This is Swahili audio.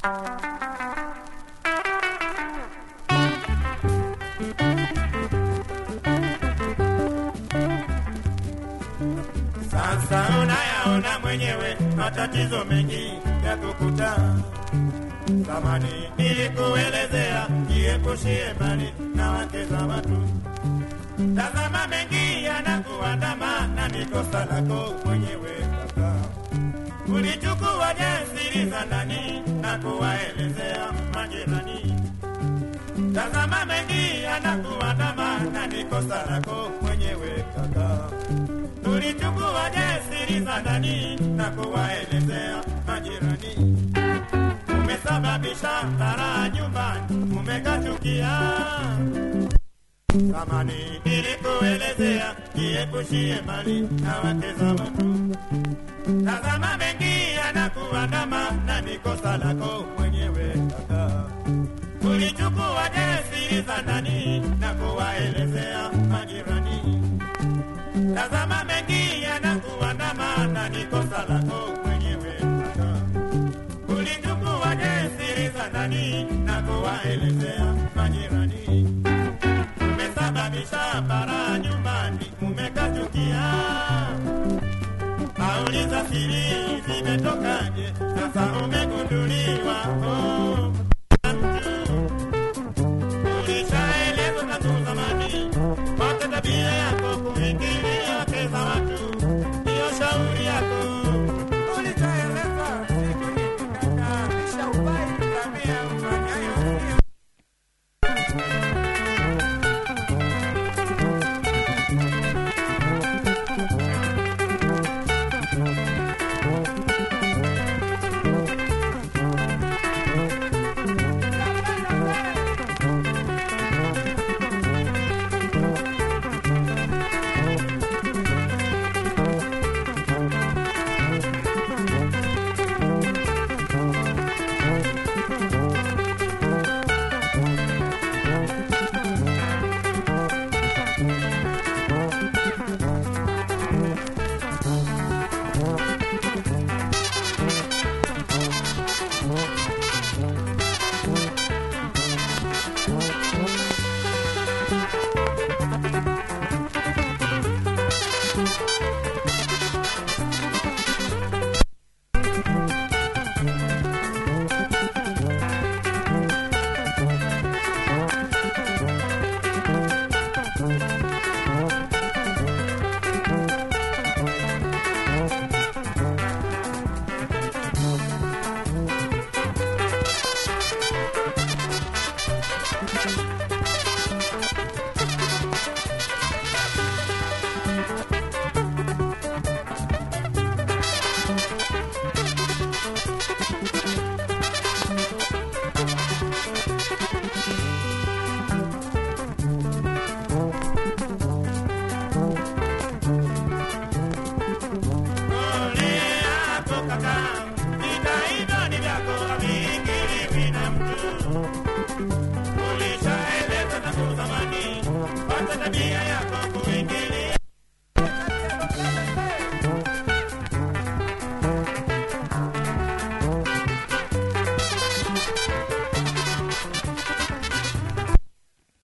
Sasa unayaona mwenyewe matatizo mengi ya kukuta. Zamani nilikuelezea jiepushie mbali na wake za watu. Tazama mengi yanakuandama na ni kosa lako mwenyewe kaka. Ulichukua jasiri za ndani na kuwaelezea majirani. Tazama mengi yanakuandama na ni kosa lako mwenyewe kaka. Tulichukua jasiri za ndani na kuwaelezea majirani. Umesababisha tara nyumbani, umekachukia. Zamani nilikuelezea jiepushie mali na wake za watu. Tazama mengi yanakuandama na ni kosa lako mwenyewe kaka. Ulichukua jasiri za ndani na kuwaelezea majirani. Tazama mengi yanakuandama na ni kosa lako mwenyewe kaka. Ulichukua jasiri za ndani na kuwaelezea majirani. Umesababisha bara nyumbani, umekachukia. Auliza siri zimetokaje, sasa umegundulia